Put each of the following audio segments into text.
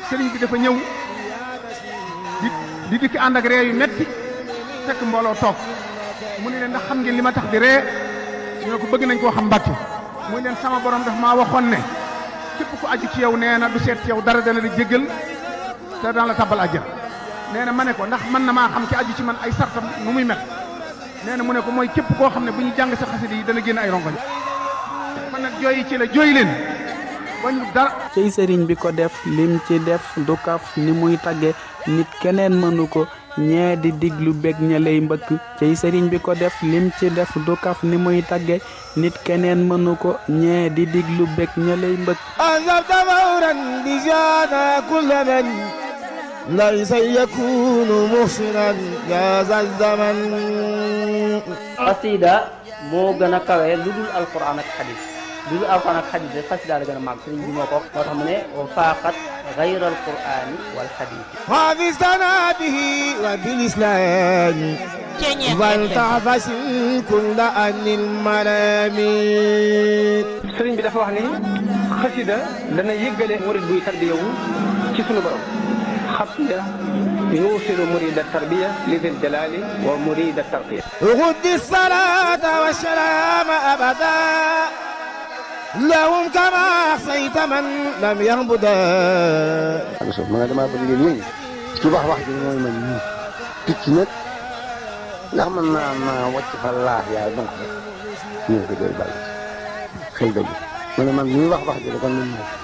sëriñ bi dafa ñëw di di dikk ànd ak ree yu metti fekk mbooloo toog mu ne leen ndax xam ngeen li ma tax di ree ñu ne ko bëgg nañ koo xam mbàkke muy leen sama borom daf maa waxoon ne képp ku aju ci yow nee na du seet ci yow dara dana la jéggal te dana la tabbal àjjana nee na ma ne ko ndax mën na maa xam ki aju ci man ay sartam nu muy mel nee na mu ne ko mooy képp koo xam ne bu ñu jàng sa xasida yi dana génn ay rongoñ man nag jooyi ci la jooy leen bañu dara cey sëriñ bi ko def lim ci def du kaf ni muy tagge nit keneen mënu ko ñee di diglu bég ña lay mbëkk cey sëriñ bi ko def lim ci def du kaf ni muy tagge nit keneen mënu ko ñee di diglu bég ña lay mbëkk أنذبت فورا بجانا كل من ليس يكون محسنا يا ذا الزمن xasida moo gën a kawe lu dul alquran ak xadis lu dul alquran ak xadis rek xasida la gën a màgg sëriñ bi moo ko moo tax mu ne wa faaqat gayra alqurani wal xadis حافظتنا به وبالإسلام فلتعفس كل أن الملامين sëriñ bi dafa wax ni xasida dana yëggale murid buy tarbiyawu ci sunu borom xasida yuusilu murida tarbiya li dil jalali wa murida tarqiya غد الصلاة والسلام أبدا لهم كما أحصيت من لم يهبدا so ma nga damaa bëgg yéen ñi ci wax wax ji mooy man ñii picc nag ndax man naa naa wàcc fa laax yaay donc rek ñu ko doy bàyyi xëy dëgg ma ne man ñuy wax wax ji da kon man moom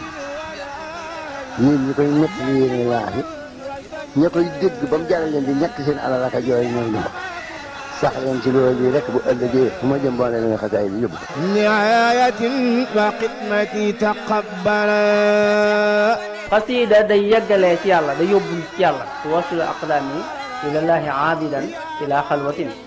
ñii ñi koy ñett li yéene laax yi ña koy dégg ba mu jaral leen di ñàkk seen alal ak a jooy ñooy ñu wax sax leen ci loolu yi rek bu ëllëgee fu ma jëm boole leen xasaay bi yóbbu نعاية وخدمتي تقبلا xasida day yeggalee ci yàlla day yóbbul ci yàlla tuwasilu aqdaami ilallahi aabidan ila xalwatin